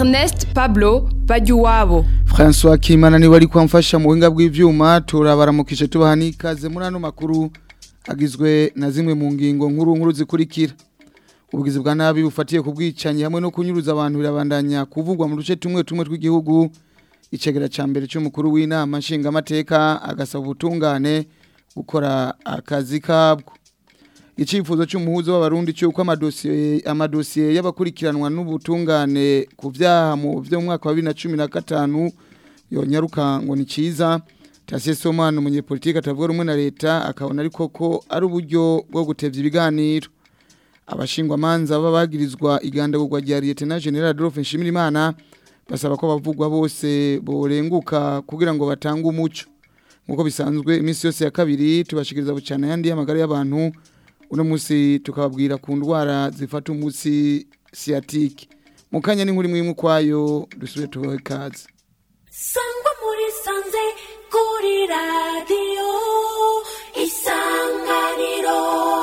Ernest Pablo Bajuwabo François Kimana ni wari kwamfasha mu buhinga bw'ivyuma turabaramukije tubaha n'ikaze muri ano makuru agizwe na zimwe mu ngingo nkuru nkuru zikurikira ubugizi bwa nabi bufatiye ku bwicanyi hamwe no kunyuruza abantu birabandanya kuvugwa mu duce tumwe tumwe tw'igihugu icegera ca mbere cy'umukuru w'inama nshingamateka agasaba ubutungane gukora akazi kabwo icifuzo cy'umuhuzo w'abarundi cyuko amadosiye amadosiye y'abakurikiranwa n'ubutungane ku byaha mu byo mu mwaka wa 2015 yonyaruka ngo ni ciza Tasie Somano umunyepolitike atavuga rumwe na leta akabona ariko ko ari uburyo bwo gutevya ibiganiro abashingwa manza baba bagirizwa igandagurwa rya Lieutenant General Adolphe Nshimirimana basaba ko bavugwa bose borenguka kugira ngo batange umuco nkuko bisanzwe iminsi yose ya kabiri tubashikiriza bucana yandi y'amagara y'abantu uno munsi tukababwira ku ndwara zifata umunsi sciatique mu kanya n'inkuru imwe imwe kwayo dusubire tubahe kaze sangwa muri sanze kuri radiyo isanganiro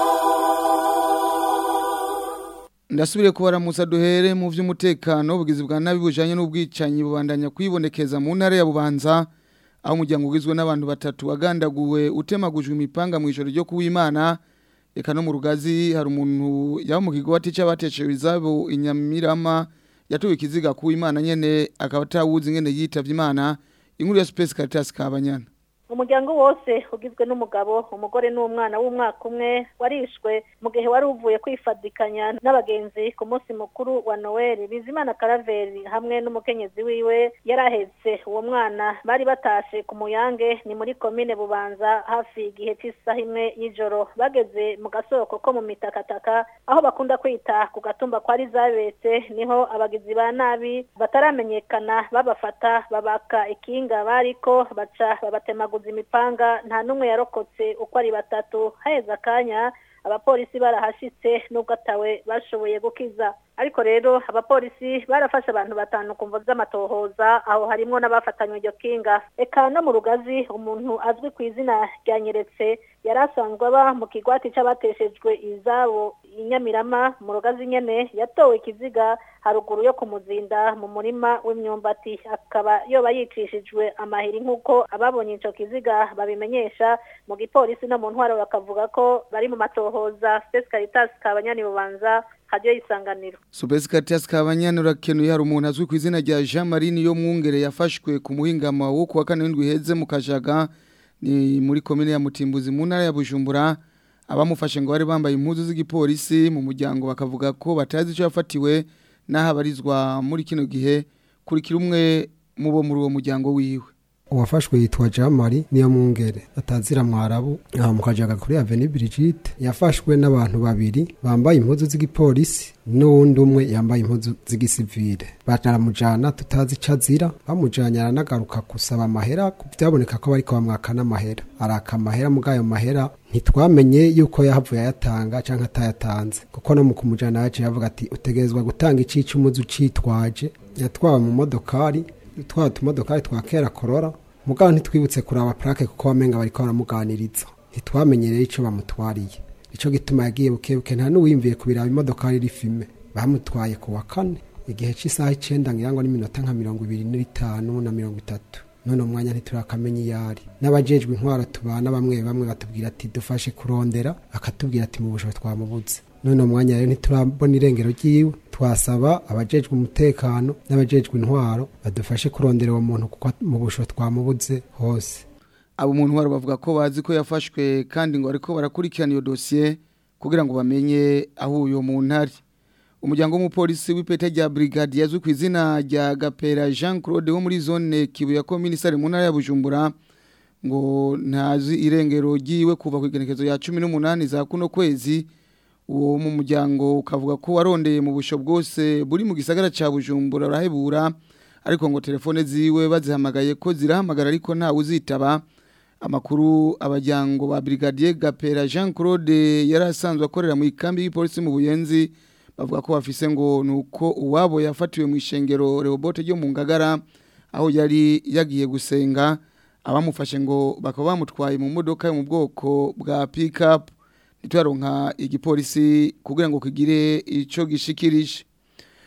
ndasubire kubaramutsa duhere mu by'umutekano ubugizi bwa nabi bujanye n'ubwicanyi bubandanya kwibonekeza mu ntara ya bubanza aho umuryango ugizwe n'abantu batatu wagandaguwe utemagujwe imipanga mu ijoro ryo kuwimana eka no mu rugazi hari umuntu yaba mu kigo watica bateshewe izabo inyamirama yatuwe ikiziga kuwimana nyene akaba atawuzi ngene yitavye imana inkuru ya Space Caritas kabanyana umuryango wose ugizwe n'umugabo umugore n'umwana w'umwaka umwe warishwe mu gihe wari uvuye kwifadikanya n'abagenzi ku munsi mukuru wa noel bizimana karaveri hamwe n'umukenyezi wiwe yari ahetse uwo mwana bari batashe ku muyange ni muri komine bubanza hafi igihe cy'isaha imwe y'ijoro bageze mu gasoko ko mu mitakataka aho bakunda kwita ku gatumba kwa rizabetse niho abagizi ba nabi bataramenyekana babafata babaka ikinga bariko baca babatemaguza imipanga nta n'umwe yarokotse uko ari batatu haheze akanya abapolisi barahashitse nubwo atawe bashoboye gukiza ariko rero abapolisi barafashe abantu batanu ku mvo z'amatohoza aho harimwo n'abafatanywe iryo kinga eka no mu rugazi umuntu azwi ku izina rya nyeretse yari asanzwe aba mu kigwati c'abateshejwe izabo inyamirama mu rugazi nyene yatowe ikiziga haruguru yo kumuzinda mu murima w'imyumbati akaba yoba yicishijwe amahiri nk'uko ababonye ico kiziga babimenyesha mu gipolisi no mu ntwaro bakavuga ko bari mu matohoza Space Caritas kabanyani bubanza hadiyo y'isanganiro Space Caritas kabanyana urakenuye hari umuntu azwi ku izina rya Jean Marie yo mwungere yafashwe ku muhingama wo kuwa kane w'indwi heze mu kajaga ni muri komine ya Mutimbuzi mu ntara ya Bujumbura abamufashe ngo bari bambaye impuzu z'igipolisi mu muryango bakavuga ko batazi icyo yafatiwe n'ahabarizwa muri kino gihe kurikira umwe mu bo muri uwo muryango wiwe uwafashwe yitwa jamari niyo mwungere atazira mwarabu aha mu kajaga kuri aveni Brigitte yafashwe n'abantu babiri bambaye impuzu z'igipolisi n'uwundi umwe yambaye impuzu z'igisivile baramujana tutazi ico azira bamujanye aranagaruka gusaba amahera byaboneka ko bariko bamwaka n'amahera araka amahera mugayo mahera ntitwamenye yuko yahavuye ayatanga canke atayatanze kuko no mu kumujana yaciye avuga ati utegerezwa gutanga icici umuzi ucitwaje yatwawe mu modokari twa tumodokari twa kera korora mugabo ntitwibutse kuraba plaque kuko wamenga bariko baramuganiriza ntitwamenyereye ico bamutwariye ico gituma yagiye bukebuke nta n'uwimviye kubiraba imodokari rifime bamutwaye ku wa kane igihe cy'isaha icenda ngira ngo n'iminota nka mirongo ibiri n'itanu na mirongo itatu none umwanya ntiturakamenya iyo ari n'abajejwe intwaro tubana bamwe bamwe batubwira ati dufashe kurondera akatubwira ati mu bushobozi twamubuze none umwanya rero ntiturabona irengero ryiwe twasaba abajejwe umutekano n'abajejwe intwaro badufashe kurondera uwo muntu kuko mu busho twamubuze hose abo mu ntwaro bavuga ko bazi ko yafashwe kandi ngo ariko barakurikirana iyo dosiye kugira ngo bamenye aho uyo muntu ari umuryango w'umupolisi w'ipeta rya brigade yazwi ku izina rya gapera jean claude wo muri zone kibuye ko minisitari mu ntara ya bujumbura ngo ntazi irengero ryiwe kuva ku igenekezo ya cumi n'umunani za kuno kwezi uwo mu muryango ukavuga ko warondeye mu busho bwose buri mu gisagara cya bujumbura urahebura ariko ngo telefone ziwe bazihamagaye ko zirahamagara ariko ntawe uzitaba amakuru abajyango ba brigadier gapera jean claude yari asanzwe akorera mu ikambi y'ipolisi mu buyenzi bavuga ko bafise ngo nuko uwabo yafatiwe mu ishengero Rehobote ryo mu Ngagara aho yari yagiye gusenga abamufashe ngo bakaba bamutwaye mu modoka yo mu bwoko bwa pick-up ntitwaronka igipolisi kugira ngo kigire ico gishikirije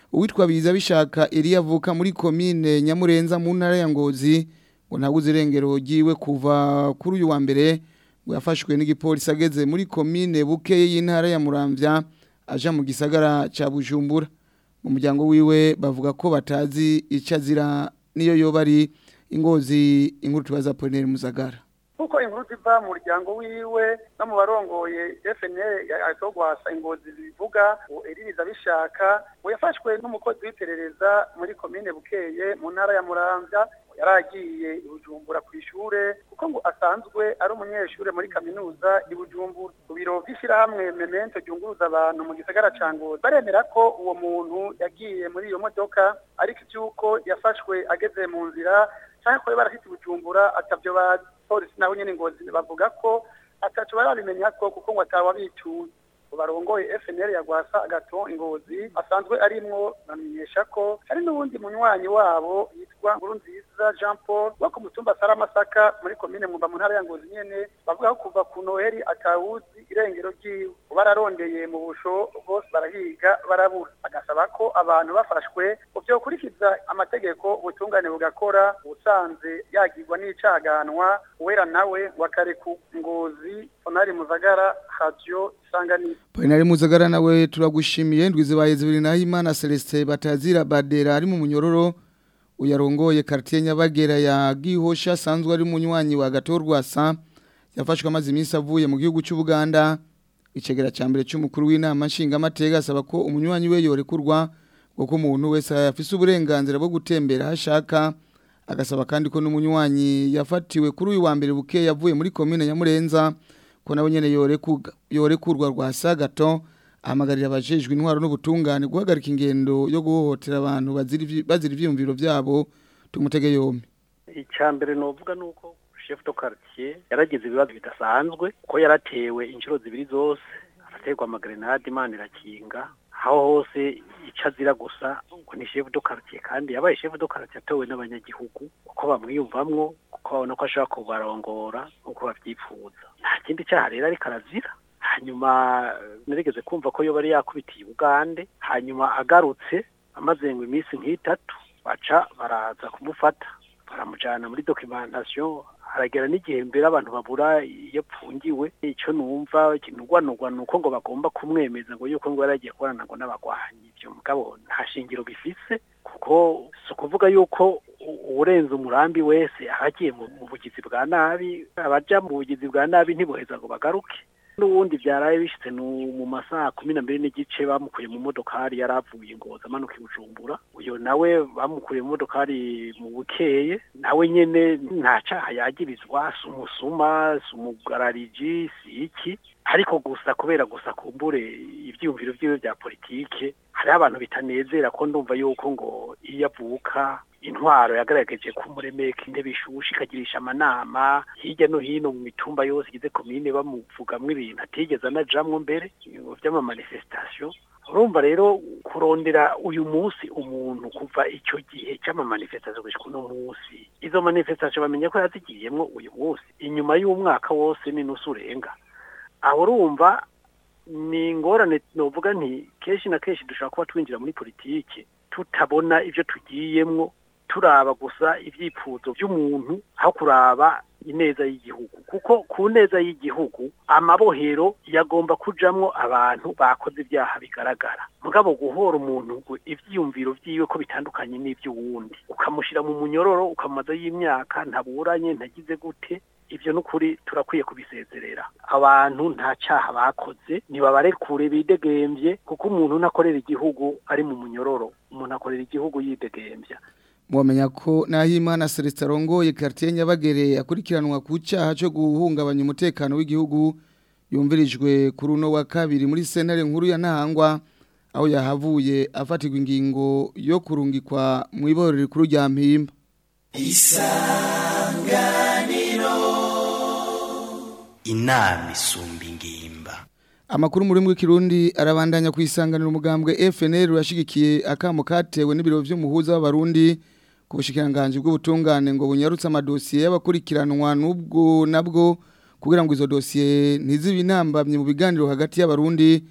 uwitwa biza bishaka Elia avuka muri komine Nyamurenza mu ntara ya Ngozi ngo ntabuze irengero ryiwe kuva kuri uyu wa mbere ngo yafashwe n'igipolisi ageze muri komine Bukeye y'intara ya Muramvya aja mu gisagara ca Bujumbura mu muryango wiwe bavuga ko batazi icyo azira niyo yoba ari ingozi inkuru tubaza Apollinaire Muzagara kuko inkuru ziva mu muryango wiwe no mu barongoye FNL atogwasa ingozi zivuga ngo eririza bishaka ngo yafashwe n'umukozi w'iperereza muri komine Bukeye mu ntara ya Muramvya yaragiye i Bujumbura ku ishure kuko ngo asanzwe ari umunyeshure muri kaminuza i Bujumbura ku biro by'ishyirahamwe Memento ryunguruza abantu mu gisagara ca Ngozi baremera ko uwo muntu yagiye muri iyo modoka ariko ivyuko yafashwe ageze mu nzira cyangwa ko barafite Bujumbura atavyo bazi polisi naho nyene ngozi bavuga ko ataco barabimenya ko kuko ngo atawabituye barongoye FNL ya Gwasa agato ingozi asanzwe arimwo bamenyesha ko hari n'ubundi munywanyi wabo yitwa Nkurunziza Jean Paul wo ku mutumba Saramasaka muri komine Mumba mu ntara ya Ngozi nyene bavuga ko kuva ku Noheli atawuzi irengero ryiwe bararondeye mu busho bose barahiga barabura agasaba ko abantu bafashwe byo kurikiza amategeko ubutungane bugakora usanze yagirwa n'icaganwa uwera nawe wakareku ngozi Onari Muzagara Radio Isanganiro Poinari Muzagara nawe turagushimiye ndwi zibaye zibiri naho Imana Celestin batazira badera ari mu munyororo uyarongoye quartier Nyabagera ya Gihosha asanzwe ari munywanyi wa Gatorwasa yafashwe amazi iminsi avuye mu gihugu cy'u Buganda icegera ca mbere cy'umukuru w'inama nshinga amateka asaba ko umunywanyi we yorekurwa kuko umuntu wese afise uburenganzira bwo gutembera hashaka agasaba kandi ko n'umunywanyi yafatiwe kuri uyu wa mbere buke yavuye muri komine Nyamurenza ko nabo nyene yorekurwa rwa sagato ahamagarira abajejwe intwaro n'ubutungane guhagarika ingendo yo guhohotera abantu bazira ivyiyumviro vyabo tumutege yombi icya mbere novuga nuko chef de quartier yaragize ibibazo bidasanzwe ko yaratewe inshuro zibiri zose araterwa amagrenade imana irakinga aho hose icyo azira gusa ngo ni chef de quartier kandi yabaye chef de quartier atowe n'abanyagihugu uko bamwiyumvamwo kuko babona ko ashobora kubarongora nk'uko babyifuza nta kindi cyaha rero ariko arazira hanyuma narigeze kumva ko yo bari yakubitiye Ugande hanyuma agarutse amaze ngo iminsi nk'itatu baca baraza kumufata baramujyana muri documentation haragera n'igihe mbere abantu babura iyo apfungiwe icyo numva kinugwanugwa ni uko ngo bagomba kumwemeza ngo yuko ngo yaragiye kubonana ngo n'abagwanyi ibyo mugabo nta shingiro bifise kuko si ukuvuga yuko urenze umurambi wese ahagiye mu bugizi bwa nabi abaja mu bugizi bwa nabi ntiboheza ngo bagaruke n'ubundi byaraye bishitse mu masaha kumi na mbiri n'igice bamukuye mu modokari yari avuye ngoza amanuka i bujumbura uyo nawe bamukuye mu modokari mu bukeye nawe nyene nta caha yagirizwa si umusuma si umugarariji si iki ariko gusa kubera gusa kumbure ivyiyumviro vyiwe vya politike hariho abantu bitanezera ko ndumva yuko ngo iyo avuka intwaro yagaragaje kumuremeka intebe ishushe ikagirisha amanama hirya no hino mu mitumba yose igize komine bamuvugamwo ibintu atigeze anajamwo mbere vy'amamanifestation urumva rero kurondera uyu munsi umuntu kuva ico gihe c'amamanifestation gushika uno munsi izo manifestation bamenye ko yazigiyemwo uyu munsi inyuma y'umwaka wose n'inusu urenga aho urumva ni ingorane novuga nti kenshi na kenshi dushobora kuba twinjira muri politiki tutabona ivyo tugiyemwo turaba gusa ivyipfuzo vy'umuntu aho kuraba ineza y'igihugu kuko ku neza y'igihugu amabohero yagomba kujamwo abantu bakoze ibyaha bigaragara mugabo guhora umuntu ngo ivyiyumviro vyiwe ko bitandukanye n'ivy'uwundi ukamushira mu munyororo ukamaza y'imyaka ntaburanye ntagize gute ibyo n'ukuri turakwiye kubisezerera abantu nta cyaha bakoze ntibabarekure bidegembye kuko umuntu ntakorera igihugu ari mu munyororo umuntu akorera igihugu yidegembya mwamenya ko Nahimana Celestin arongoye quartier Nyabagere akurikiranwa ku cyaha cyo guhungabanya umutekano w'igihugu yumvirijwe kuri uno wa kabiri muri sentare nkuru ya Ntahangwa aho yahavuye afatirwa ingingo yo kurungikwa mu iborero rikuru rya Mpimba isanganiro inama isumba ingimba Amakuru muri mwe kirundi arabandanya kwisanganira umugambwe FNL urashigikiye akamo katewe n'ibiro vy'umuhuza w'abarundi ku bushikiranganje bw'ubutungane ngo bunyarutse amadosiye y'abakurikiranwa n'ubwo nabwo kugira ngo izo dosiye ntizibe intambamye mu biganiro hagati y'abarundi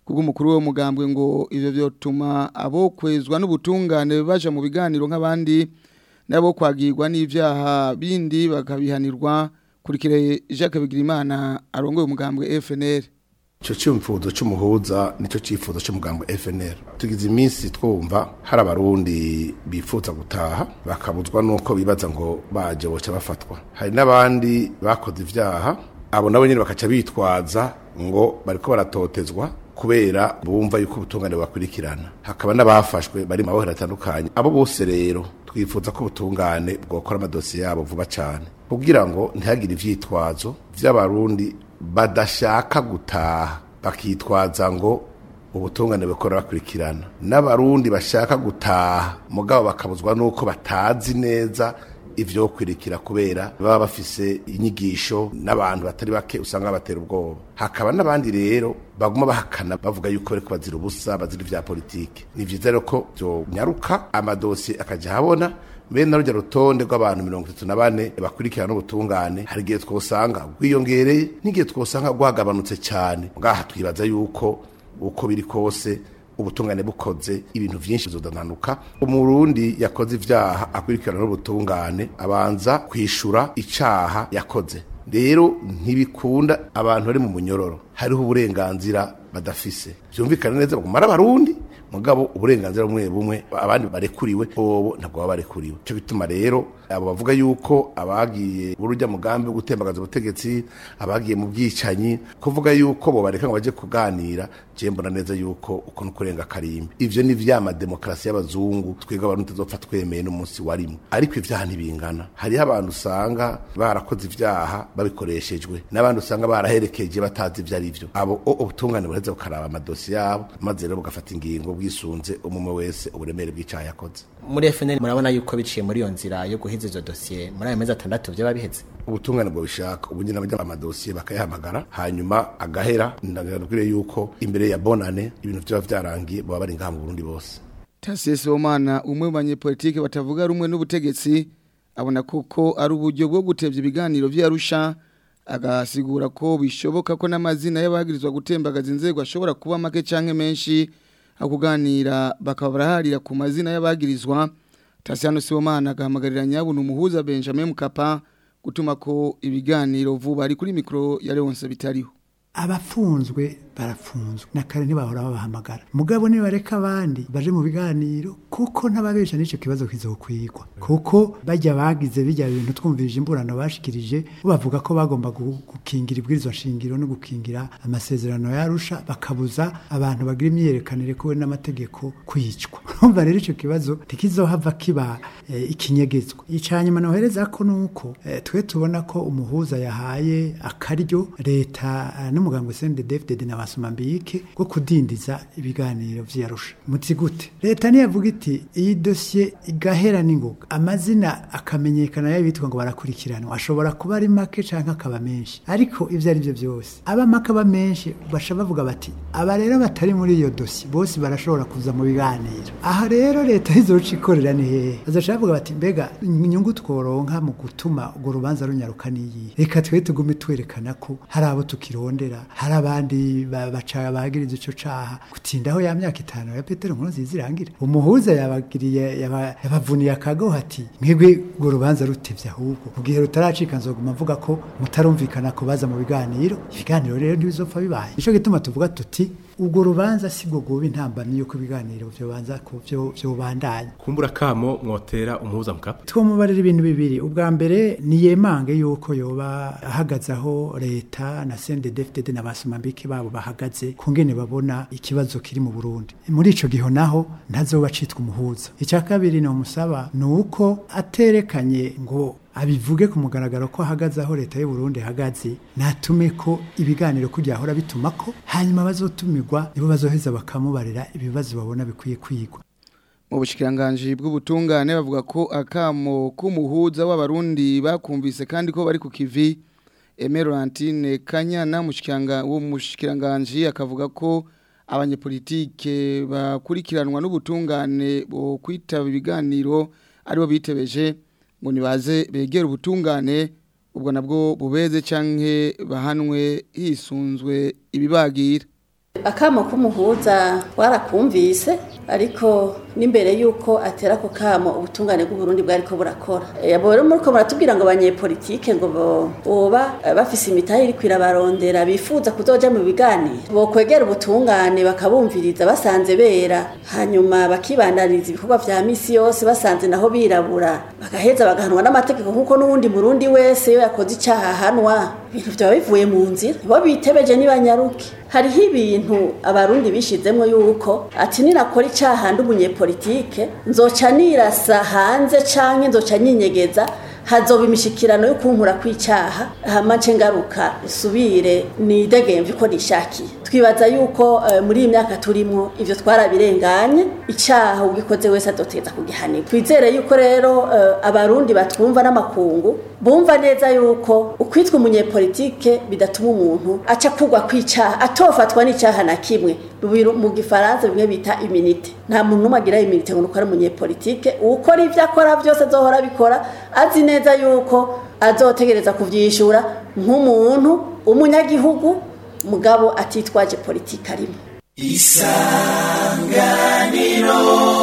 kubw'umukuru wo mugambwe ngo ivyo vyotuma abo kwezwa n'ubutungane baja mu biganiro nk'abandi nabo kwagirwa n'ivyaha bindi bakabihanirwa kurikire Jacques Bigirimana arongoye umugambwe FNL Ico cimfuzo c'umuhuza nico cifuzo c'umugambo FNL. Tugize iminsi twumva hari abarundi bifuza gutaha bakabuzwa nuko bibaza ngo baje boca bafatwa. Hari n'abandi bakoze ivyaha abo nabo nyene bakaca bitwaza ngo bariko baratotezwa kubera bumva yuko ubutungane bakurikirana. Hakaba n'abafashwe bari mu mabohero atandukanye. Abo bose rero twifuza ko ubutungane bwokora amadosiye yabo vuba cane kugira ngo ntihagire ivyitwazo vy'abarundi badashaka gutaha bakitwaza ngo ubutungane bukora bakurikirana n'abarundi bashaka gutaha mugabo bakabuzwa nuko batazi neza ivyo kwirikira kubera baba bafise inyigisho n'abantu batari bake usanga batera ubwoba hakaba n'abandi rero baguma bahakana bavuga yuko bariko bazira ubusa bazira ivya politike ni vyiza rero ko vyonyaruka amadosiye akaja habona bene rujya rutonde rw'abantu mirongo itatu na bane bakurikirana n'ubutungane hari igihe twosanga rwiyongereye n'igihe twosanga rwagabanutse cyane ngaha twibaza yuko uko biri kose ubutungane bukoze ibintu vyinshi bizodananuka umurundi yakoze ivyaha akurikirana n'ubutungane abanza kwishura icaha yakoze rero ntibikunda abantu bari mu munyororo hariho uburenganzira badafise vyumvikana neza bagumara abarundi mugabo uburenganzira bumwe bumwe abandi barekuriwe bobo ntabwo baba barekuriwe cyo bituma rero abo bavuga yuko abagiye burujya mugambi wo gutembagaza ubutegetsi abagiye mu bwicanyi kuvuga yuko bo bareka ngo baje kuganira je mbona neza yuko uko nukurenga karimbi ivyo ni vyama demokrasi y'abazungu twega abantu tuzopfa twemeye n'umunsi warimo ariko ivyaha ntibingana hariho abantu usanga barakoze ivyaha babikoreshejwe n'abandi usanga baraherekeje batazi ivyo ari vyo abo ubutungane bureze bukaraba amadosi yabo maze rero bugafata ingingo bwisunze umumwe wese uburemere bw'icaha yakoze muri FNL murabona yuko biciye muri iyo nzira yo guhiza izo dosiye muri ayo mezi atandatu byo babiheze ubutungane bwo bishaka ubu nyine abajya amadosiye bakayahamagara hanyuma agahera ndabwire yuko imbere ya bonane ibintu byaba byarangiye baba bari ngaha mu Burundi bose Tasie Somana umwe mu banyepolitike batavuga rumwe n'ubutegetsi abona kuko ari uburyo bwo gutevya ibiganiro vy'Arusha agasigura ko bishoboka ko n'amazina y'abagirizwa gutembagaza inzego ashobora kuba make canke menshi akuganira bakaba baraharira ku mazina y'abagirizwa Tasiano Sibomana agahamagarira nyabuna umuhuza Benjamin Mkapa gutuma ko ibiganiro vuba ari kuri mikro ya Leonce bitariho abafunzwe barafunzwe na kare ntibahora babahamagara mugabo nibareka abandi baje mu biganiro kuko ntababesha n'icyo kibazo kizokwigwa kuko bajya bagize bijya bintu twumvirije imburano bashikirije bavuga ko bagomba gukingira ibwirizwa shingiro no gukingira amasezerano yarusha bakabuza abantu bagira imyiyerekanire kuwe n'amategeko kwicwa urumva rero icyo kibazo ntikizohava kiba e, ikinyegezwa icanyuma nohereza ko nuko e, twe tubona ko umuhuza yahaye akaryo leta n'umugambo CNDD-FDD na basumambike bwo kudindiza ibiganiro vyarusha muti gute leta niyavuga iti iyi dossier igahera n'ingoga amazina akamenyekana y'abitwa ngo barakurikiranwa ashobora kuba ari make canke akaba menshi ariko ivyo ari byo byose aba make aba menshi basha bavuga bati aba rero batari muri iyo dossier bose barashobora kuza mu biganiro aha rero leta izoca ikorera ni hehe bazoca bavuga bati mbega inyungu tworonka mu gutuma urwo rubanza runyaruka niyi reka twe tugume twerekana ko hari abo tukirondera hari abandi baca bagiriza ico caha gutindaho ya myaka itanu ya Petero nkuru zizirangira umuhuza yabagiriye yabavuniye akago hati mwebwe urwo rubanza rutevye ahubwo mu gihe rutaracika nzoguma mvuga ko mutarumvikana ko baza mu biganiro ibiganiro rero ntibizopfa bibaye nico gituma tuvuga tuti ubwo rubanza si bwo guba intambamyi yuko ibiganiro vyobanza ku vyo vyobandanya kumbura kamo mwotera umuhuza mukapa twomubarira ibintu bibiri ubwa mbere ni yemange yuko yoba ahagaze aho leta na CNDD-FDD na basumambike babo bahagaze kungene babona ikibazo kiri mu Burundi muri ico giho naho ntazoba citwa umuhuza icya kabiri no musaba nuko aterekanye ngo abivuge ku mugaragaro ko ahagaze aho leta y'u Burundi ihagaze natume ko ibiganiro kujya ahora bituma ko hanyuma bazotumirwa nibo bazoheza bakamubarira ibibazo babona bikwiye kwigwa mu bushikiranganje bw'ubutungane bavuga ko akamo k'umuhuza w'abarundi bakumvise kandi ko bari ku kivi Emerantine Kanyana mushikiranga wo mushikiranganje akavuga ko abanyepolitike bakurikiranwa n'ubutungane bo kwitaba ibiganiro aribo bitebeje ngo nibaze begera ubutungane ubwo nabwo bubeze canke bahanwe hisunzwe ibibagira akamo k'umuhuza warakumvise ariko n'imbere y'uko atera ako kamo ubutungane bw'uburundi bwari ko burakora abo rero muri ko muratubwira ngo abanyepolitike ngo boba bafise imitahe iri kwirabarondera bifuza kuzoja mu biganiro bokwegera ubutungane bakabumviriza basanze bera hanyuma bakibandaniriza ibikorwa vya misi yose basanze naho birabura bagaheza bagahanwa n'amategeko nk'uko n'uwundi murundi wese iyo yakoze icaha ahanwa ibintu vyaba bivuye mu nzira bo bitebeje nibanyaruke hariho ibintu abarundi bishizemwo yuko ati ninakora icaha ndi umunyepolitike nzoca nirasa hanze canke nzoca nyinyegeza hazoba imishikirano yo kunkura kw'icaha hama nce ngaruka subire nidegemvye ko nishakiye twibaza yuko uh, muri iyi myaka turimwo ivyo twarabirenganye icaha ugikoze wese adotegeza kugihanirwa twizere yuko rero uh, abarundi batwumva n'amakungu bumva neza yuko ukwitwa umunyepolitike bidatuma umuntu aca kugwa kw'icaha atofatwa n'icaha na kimwe mu gifaransa bimwe bita iminite nta muntu n'umwe agira iminite ngo nuko ari umunyepolitike uwukora ivyo akora vyose azohora abikora azi neza yuko azotegereza kuvyishura nk'umuntu umunyagihugu mugabo atitwaje politike arimo isanganiro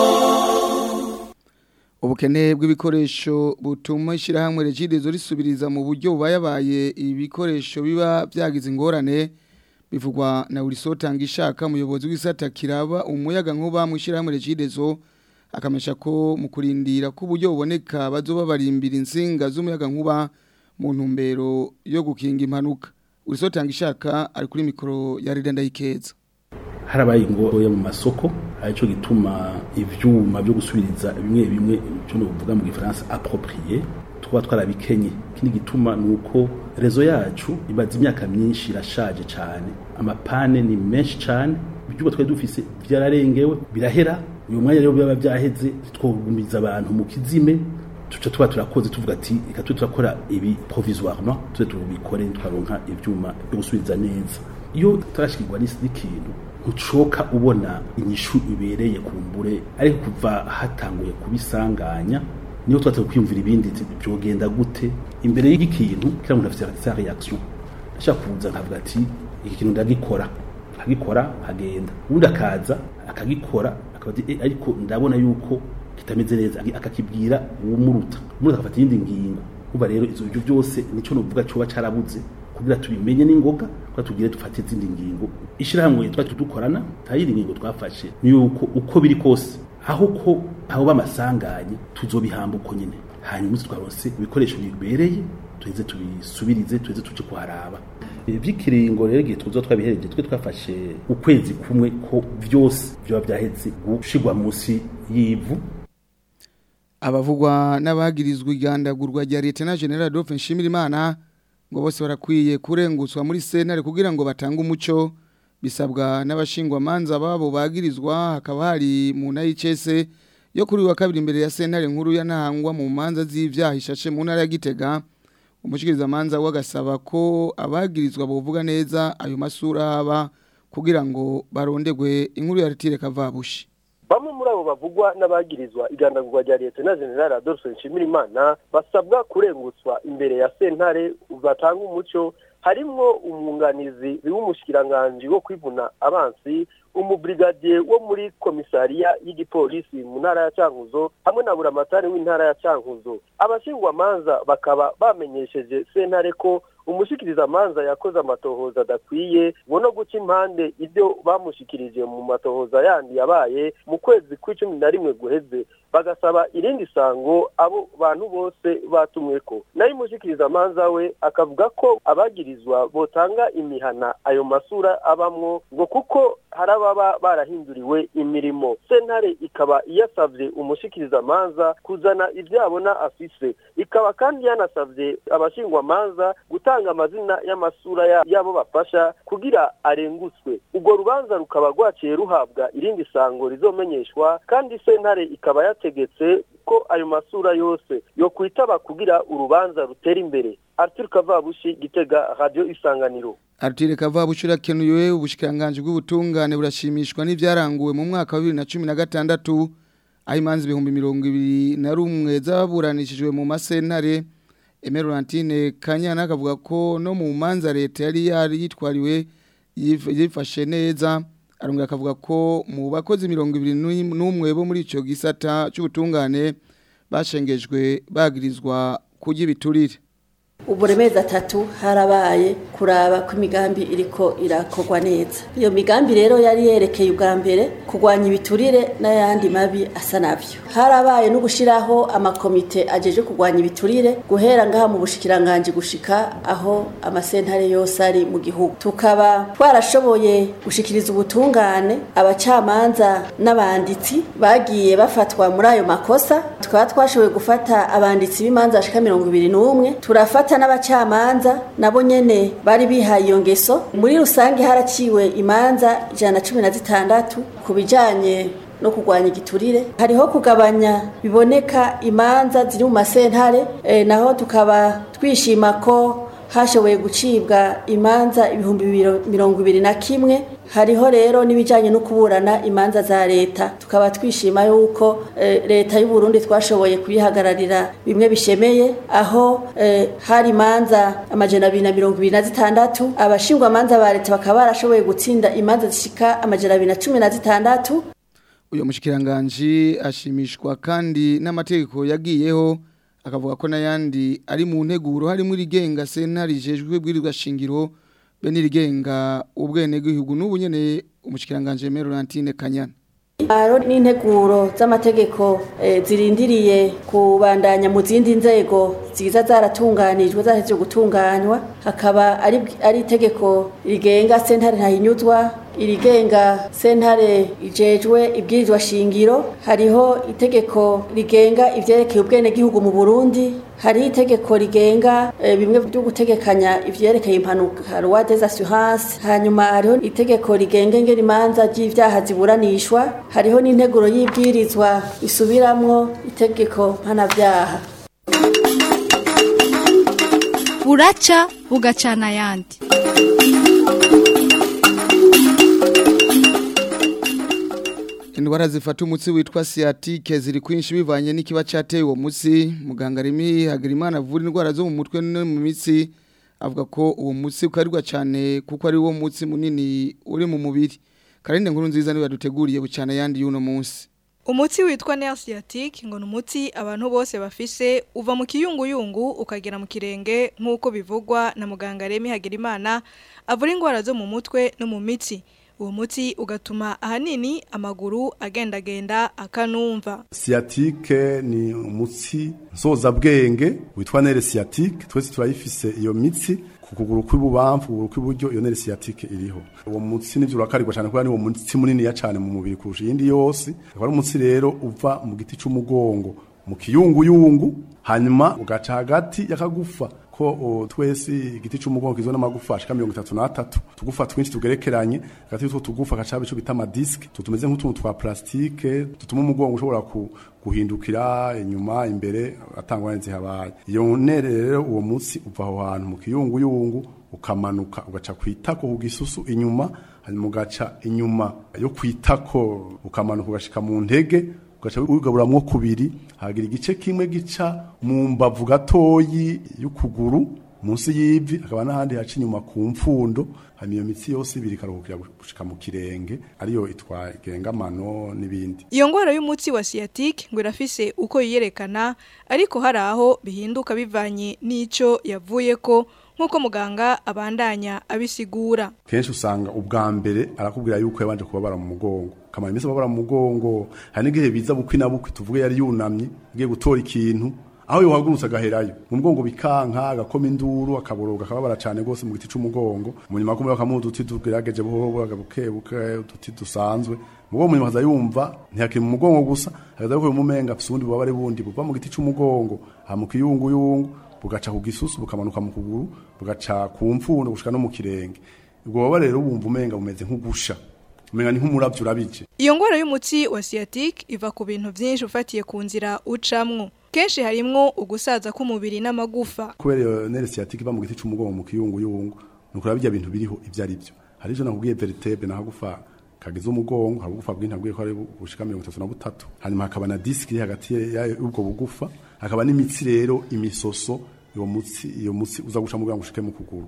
ubukene bw'ibikoresho butuma ishyirahamwe regidezo risubiriza mu buryo bubayabaye ibikoresho biba byagize ingorane bivugwa na buri sotanga ishaka umuyobozi w'isata kiraba umuyaga nkuba mu ishyirahamwe regidezo akamesha ko mu kurindira ko uburyo buboneka bazoba barimbira insinga z'umuyaga nkuba mu ntumbero yo gukinga impanuka buri sotanga ishaka ari kuri mikoro ya Rida Ndayikeza harabaye ingoro mu masoko aricyo gituma ivyuma byo gusubiriza bimwe bimwe cyo novuga mu gifaransa approprié tuba twarabikenye kindi gituma nuko rezo yacu ibaza imyaka myinshi irashaje cyane amapane ni menshi cyane ibyuba twari dufise byararengewe birahera uyu mwanya rero biba byaheze twogumiza abantu mu kizime tuca tuba turakoze tuvuga ati reka tube turakora ibi provisoirement tuze tubikore twaronka ivyuma byo gusubiriza neza iyo turashikirwa n'ikintu ntucoka ubona inyishu ibereye kumbure ariko kuva hatanguye kubisanganya niyo twatse kwiyumvira ibindi byogenda gute imbere y'ikintu kira umuntu afite sa reaction ashaka kuza nkavuga ati iki kintu ndagikora akagikora agenda ubundi akaza akagikora akaba ariko ndabona yuko kitameze neza akakibwira uwumuruta umuntu akafata iyindi ngingo kuba rero izo byo byose nico novuga coba carabuze kugira tubimenye n'ingoga kwa tugire dufate izindi ngingo ishirahamwe twati dukorana tayiri ngingo twafashe ni yuko uko biri kose aho ko aho bamasanganye tuzobihamba uko nyene hanyuma twaronse ibikoresho bibereye tuheze tubisubirize tuheze tuje kuharaba by'ikiringo rero igihe tuzo twabihereje twe twafashe ukwezi kumwe ko byose byoba byaheze gushigwa munsi y'ivu abavugwa n'abagirizwa igandagurwa rya Lieutenant General Adolphe Nshimirimana ngo bose barakwiye kurengutswa muri sentare kugira ngo batange umuco bisabwa n'abashingwa manza babo bagirizwa hakaba hari mu nayicese yo kuri wa kabiri imbere ya sentare nkuru ya ntahangwa mu manza z'ivyaha ishashe mu ntara ya Gitega umushikiriza manza wagasaba ko abagirizwa bovuga neza ayo masura haba kugira ngo barondegwe inkuru ya Ritire Kavabushi bamwe muri abo bavugwa n'abagirizwa igandagurwa rya leta na general adolphe nshimirimana basabwa kurengutswa imbere ya sentare batanga umuco harimwo umwunganizi w'umushikiranganji wo kwivuna abansi umubrigadier wo muri komisariya y'igipolisi mu ntara ya Cankuzo hamwe na buramatari w'intara ya Cankuzo abashingwamanza bakaba bamenyesheje sentare ko umushikiriza manza yakoze amatohoza adakwiye ngo no guca impande ibyo bamushikirije mu matohoza yandi yabaye mu kwezi kw'icumi na rimwe guheze bagasaba irindi sango abo bantu bose batumweko nayo umushikiriza manza we akavuga ko abagirizwa botanga imihana ayo masura abamwo ngo kuko hari ababa barahinduriwe imirimo sentare ikaba iyasavye umushikiriza manza kuzana ibyo abona afise ikaba kandi yanasavye abashingwa manza gutanga amazina y'amasura yabo bafasha kugira arengutswe urwo rubanza rukaba rwaciye ruhabwa irindi sango rizomenyeshwa kandi sentare ikaba yategetse ko ayo masura yose yo kwitaba kugira urubanza rutera imbere Arthur Kavabushi Gitega Radio Isanganiro Artire Kavabushi urakenuye ubushikanganje bw'ubutungane burashimishwa n'ivyaranguwe mu mwaka wa 2016 aho imanzi ibihumbi mirongo ibiri na rumwe zaburanishijwe mu masentare Emerantine Kanyana akavuga ko no mu manza leta yari yari yitwariwe yif- yifashe neza arongera akavuga ko mu bakozi mirongo ibiri n'um- n'umwe bo muri ico gisata c'ubutungane bashengejwe bagirizwa kurya ibiturire uburemezi atatu harabaye kuraba ko imigambi iriko irakorwa neza iyo migambi rero yari yerekeye ubwa mbere kurwanya ibiturire n'ayandi mabi asa navyo harabaye no gushiraho amakomite ajeje kurwanya ibiturire guhera ngaha mu bushikiranganji gushika aho amasentare yose ari mu gihugu tukaba twarashoboye gushikiriza ubutungane abacamanza n'abanditsi bagiye bafatwa muri ayo makosa tukaba twashoboye gufata abanditsi b'imanza bashika mirongo ibiri n'umwe turafata n'abacamanza nabo nyene bari bihaye iyo ngeso muri rusange haraciwe imanza ijana na cumi na zitandatu ku bijanye no kurwanya igiturire hariho kugabanya biboneka imanza ziri mu masentare e, naho tukaba twishima ko hashoboye gucibwa imanza ibihumbi biro- mirongo ibiri na kimwe hariho rero n'ibijyanye no kuburana imanza za leta tukaba twishima yuko eh, leta y'u Burundi twashoboye kuyihagararira bimwe bishemeye aho eh, hari imanza amajana abiri na mirongo ibiri na zitandatu abashingwa amanza ba leta bakaba barashoboye gutsinda imanza zishika amajana abiri na cumi na zitandatu uyu mushikiranganji ashimishwa kandi n'amategeko yagiyeho akavuga ko n'ayandi ari mu nteguro harimo irigenga sentare rijejwe bwirirwa shingiro be n'irigenga ubwenegihugu n'ubu nyene umushikiranganji Merorantine Kanyana Aro n'integuro z'amategeko eh, zirindiriye kubandanya mu zindi nzego ziza zaratunganijwe zahejeje gutunganywa hakaba ari ari itegeko rigenga sentare ntahinyuzwa irigenga sentare ijejwe ibwirizwa shingiro hariho itegeko rigenga ivyerekeye ubwenegihugu mu Burundi hari itegeko rigenga eh, bimwe byo gutegekanya ivyerekeye impanuka loi des assurances hanyuma hariho itegeko rigenga ingene imanza ry'ivyaha ziburanishwa hariho n'integuro y'ibwirizwa isubiramwo itegeko mpanavyaha buraca bugacana ayandi indwara zifata umutsi witwa sciatique ziri kwinshi bivanye n'ikiba cyateye uwo mutsi muganga Remy Hagerimana avura indwara zo mu mutwe no mu mitsi avuga ko uwo mutsi ukarirwa cyane kuko ari wo mutsi munini uri mu mubiri karinde nkuru nziza niba duteguriye bucana yandi y'uno munsi Umuti witwa nerve sciatique ngo ni umuti abantu bose bafise uva mu kiyunguyungu ukagera mu kirenge nk'uko bivugwa na muganga Remy Hagerimana avura indwara zo mu mutwe no mu mitsi uwo muti ugatuma ahanini amaguru agendagenda akanumva sciatique ni umutsi nsozabwenge witwa nere sciatique twese turayifise iyo mitsi ku kuguru kw'ibubamfu kuguru kw'iburyo iyo nere sciatique iriho uwo mutsi nivyo urakarirwa cyane kubera ni uwo mutsi munini ya cyane mu mubiri kurusha iyindi yose akaba ari umutsi rero uva mu giti c'umugongo mu kiyunguyungu hanyuma ugaca hagati y'akagufa ko o, twese igiti c'umugongo kizwe n'amagufa ashika mirongo itatu n'atatu tugufa twinshi tugerekeranye hagati y'utwo tugufa gaca ico bita amadiske tutumeze nk'utuntu twa plastike dutuma umugongo ushobora ku, guhindukira inyuma imbere atangwa zihabaye iyo nere rero uwo munsi uva aho hantu mu kiyunguyungu ukamanuka ugaca kwitako ku gisusu inyuma hanyuma ugaca inyuma yo kwitako ukamanuka ugashika mu ntege ugaca wigaburamwo kubiri hagira igice kimwe gica mu mbavu gatoyi y'ukuguru munsi y'ivi akaba n'ahandi haca inyuma ku mfundo hanyuma iyo mitsi yose ibiri ikaruhukira gushika mu kirenge ariyo itwa igengamano n'ibindi iyo ngwara y'umuti wa sciatique ngo irafise uko yiyerekana ariko hari aho bihinduka bivanye n'ico yavuye ko nk'uko muganga abandanya abisigura kenshi usanga ubwa mbere arakubwira yuko yabanje kubabara mu mugongo kamara iminsi babara mu mugongo hari n'igihe biza bukwi na bukwi tuvuge yari yunamye agiye gutora ikintu aho yohagurutse agaherayo mu mugongo bikanka agakoma induru akaboroga akababara cyane rwose mu giti c'umugongo mu nyuma kumwe bakamuha uduti tugerageje buhoro buhoro buke buke uduti dusanzwe mugongo munyuma akaza yumva ntihakiri mu mugongo gusa akaza yuko umumenga afise ubundi bubabare bundi buva mu giti c'umugongo aha mu kiyunguyungu bugaca ku gisusu bukamanuka mu kuguru bugaca ku mfundo gushika no mu kirenge ubwo bubabare rero bumva umenga bumeze nk'ugusha umenga ni nk'umuravyo urabije iyo ngwara y'umuti wa sciatique iva ku bintu vyinshi ufatiye ku nzira ucamwo kenshi harimwo ugusaza k'umubiri n'amagufa kubera iyo nere sciatique iva mu giti c'umugongo mu kiyunguyungu nuko birya bintu biriho ivyo ari byo hari ivyo nakubwiye vertebe nahagufa kagize umugongo hari ubugufa bwinshi nabwiye ko ari bushika mirongo itatu na butatu hanyuma hakaba na disiki iri hagati y'ubwo bugufa hakaba n'imitsi rero imisoso iyo mutsi iyo mutsi uza guca mugira ngo ushike mu kuguru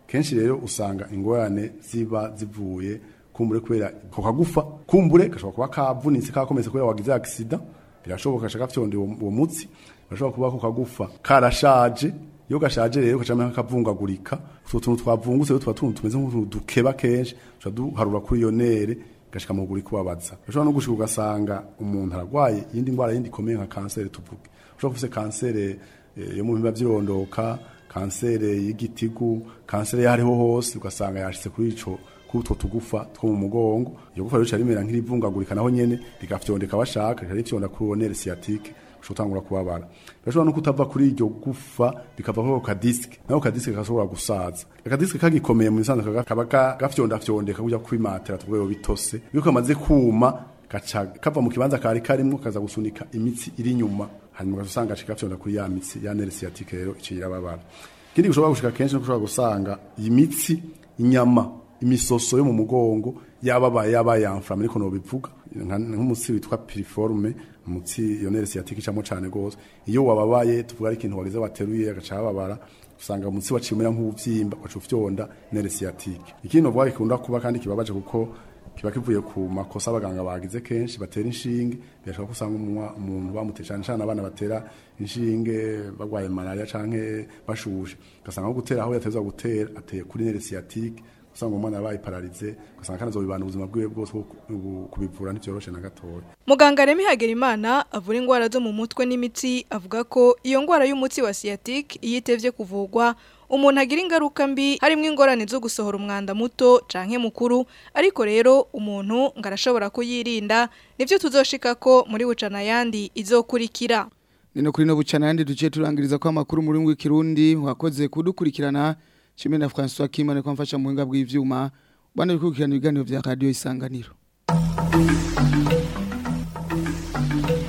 kenshi rero usanga ingorane ziba zivuye kumbure kubera ko kagufa kumbure gashobora kuba kavunitse kakometse kubera wagize accident birashoboka gashaka fyonde uwo uwo mutsi birashobora kuba ko kagufa karashaje iyo gashaje rero kacamera kavungagurika utwo tuntu twavungutse rero tuba tuntu tumeze nk'utuntu dukeba kenshi tuca duharura kuri iyo nere gashika mu guri kubabaza ushobora no gushika ugasanga umuntu aragwaye iyindi ndwara yindi ikomeye nka kanseri tuvuge ushobora kufise kanseri eh, yo mu bihimba vy'irondoka kanseri y'igitigu kanseri yariho hose ugasanga yashitse kuri ico kuri utwo tugufa two mu mugongo iyo gufa rero rimera nk'irivungagurika naho nyene rigafyondeka bashaka rikarifyonda kuri uwo nere sciatique ushobora kubabara birashobora no kutava kuri iryo gufa bikava kuri ka disike naho ka disike gashobora gusaza aka disike kagikomeye mu bisanzwe kaga- kaba ka- gafyondafyondeka kujya kwimatera tubwo bitose iyo kamaze kuma gaca kava mu kibanza kari karimo kaza gusunika imitsi iri inyuma hanyuma ugasanga gaca gafyonda kuri ya mitsi ya nere sciatique rero iciye irababara ikindi gishobora gushika kenshi no ushobora gusanga iyi mitsi inyama imisoso yo mu mugongo yababaye yabaye yamfama ariko no bivuga nka- nk'umutsi witwa piriforme umutsi iyo nere sciatique icamo cane gose iyo wababaye tuvuga ari ikintu wagize bateruye agaca babara usanga umutsi wacimera nk'uvyimba wacu fyonda nere sciatique ikindi novuga gikunda kuba kandi kibabaje kuko kiba kivuye ku makosa abaganga bagize kenshi batera inshinge birashobora kusanga umunwa umuntu bamuteye cyane cyane abana batera inshinge bagwaye malaria canke bashushe ugasanga nko gutera aho yatezwa gutera ateye kuri nere sciatique usanga umwana yabaye pararize ugasanga kandi azobibana ubuzima bwiwe bwose kuko ubu- kubivura ntivyoroshe na gatoya Muganga Remy Hagerimana avura ingwara zo mu mutwe n'imitsi avuga ko iyo ngwara y'umutsi wa sciatique iyo itevye kuvugwa umuntu agira ingaruka mbi harimo ingorane zo gusohora umwanda muto canke mukuru ariko rero umuntu ngo arashobora kuyirinda nivyo tuzoshika ko muri bucana yandi izokurikira Nino kuri no bucana yandi duciye turangiriza ko amakuru muri ngwi kirundi wakoze kudukurikirana Chimene na François Kimane kwa mfasha mu buhinga bw'ivyuma bana bikurikirana ibiganiro vya radio isanganiro